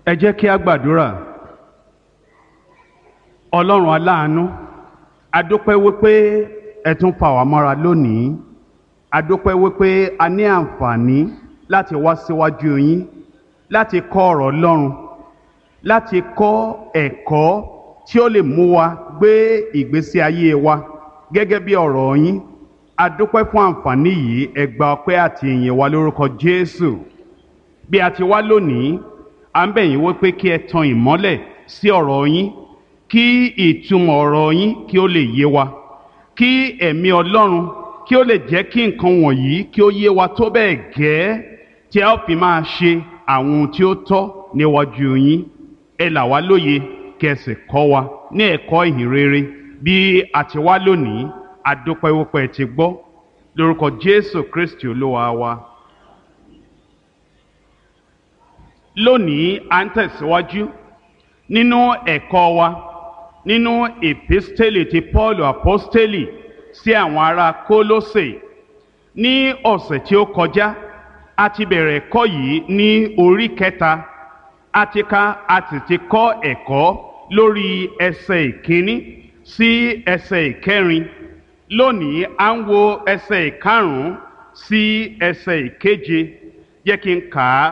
ẹ jẹ́ kí a gbàdúrà ọlọ́run aláàánú adúpẹ́ wípé ẹ tún fà wá mọ́ra lónìí adúpẹ́ wípé a ní àǹfààní láti wá síwájú yín láti kọ́ ọ̀rọ̀ ọlọ́run láti kọ́ ẹ̀kọ́ tí ó lè mú wa gbé ìgbésí ayé wa gẹ́gẹ́ bí ọ̀rọ̀ yín adúpẹ́ fún àǹfààní yìí ẹ gba ọpẹ́ àti ìyìn wa lórúkọ Jésù bí a ti wá lónìí à ń bẹ̀ yín wípé kí ẹ tan ìmọ́lẹ̀ sí ọ̀rọ̀ yín kí ìtumọ̀ ọ̀rọ̀ yín kí ó lè yé wa kí ẹ̀mí Ọlọ́run kí ó lè jẹ́ kí nǹkan wọ̀nyí kí ó yé wa tó bẹ́ẹ̀ gẹ́ tí a ó fi máa ṣe àwọn ohun tí ó tọ́ níwájú yín ẹ là wá lóye kí ẹ sì kọ́ wa ní ẹ̀kọ́ ìhìn rere bí a ti wá lónìí adúpẹ́ wípé ẹ ti gbọ́ lórúkọ Jésù Kristi Olúwa wa. lónìí à ń tẹ̀síwájú nínú ẹ̀kọ́ wa nínú èpísítélì ti Paul apostoli sí àwọn ará Kólósè ní ọ̀sẹ̀ tí ó kọjá a ti bẹ̀rẹ̀ ẹ̀kọ́ yìí ní orí kẹta a ti ka a sì ti kọ́ ẹ̀kọ́ lórí ẹsẹ̀ ìkíní sí ẹsẹ̀ ìkẹrin lónìí à ń wo ẹsẹ̀ ìkarùn-ún sí ẹsẹ̀ ìkeje jẹ́ kí n kà á